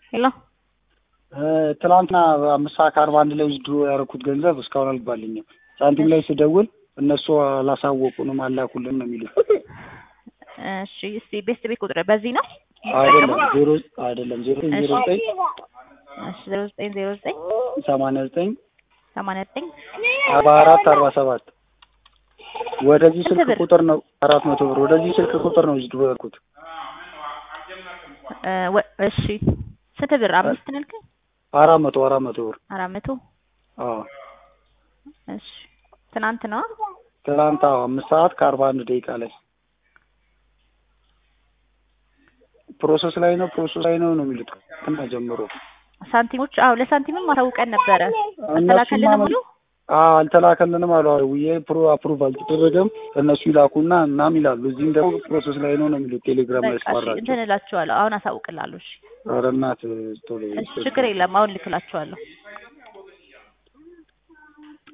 ሄሎ ትናንትና አምስት ሰዓት ከአርባ አንድ ላይ ውስድሮ ያደረኩት ገንዘብ እስካሁን አልባልኝም። ሳንቲም ላይ ስደውል እነሱ አላሳወቁንም አላኩልን ነው የሚሉት። እሺ እስቲ ቤስት ቤት ቁጥር በዚህ ነው? አይደለም ዜሮ አይደለም ዜሮ ዜሮ ዘጠኝ እሺ ዜሮ ዘጠኝ ዜሮ ዘጠኝ ሰማንያ ዘጠኝ ሰማንያ ዘጠኝ አርባ አራት አርባ ሰባት ወደዚህ ስንት ስልክ ብር? ቁጥር ነው አራት መቶ ብር ወደዚህ ስልክ ቁጥር ነው ውስድሮ ያደረኩት። እ ወ- እሺ ስንት ብር? አምስት ነው ያልከኝ? አራት መቶ አራት መቶ ብር አራት መቶ አዎ እሺ ትናንት ነው? ትናንት አዎ አምስት ሰዓት ከአርባ አንድ ደቂቃ ላይ ፕሮሰስ ላይ ነው ፕሮሰስ ላይ ነው ነው የሚሉት እና ጀምሮ ሳንቲሞች አዎ ለሳንቲምም አሳውቀን ነበረ። እነሱማ አስተላከልንም ብሎ አዎ አልተላከልንም አሉ ውዬ ፕሮ አፕሩቭ አልተደረገም እነሱ ይላኩና እናም ይላሉ እዚህም ደግሞ ፕሮሰስ ላይ ነው ነው የሚሉት ቴሌግራም ላይ በቃ እሺ ያስፈራቸው እንትን እላቸዋለሁ። አሁን አሳውቅላለሁ። እሺ ኧረ እናት ቶሎ እሺ ችግር የለም አሁን ልክላቸዋለሁ።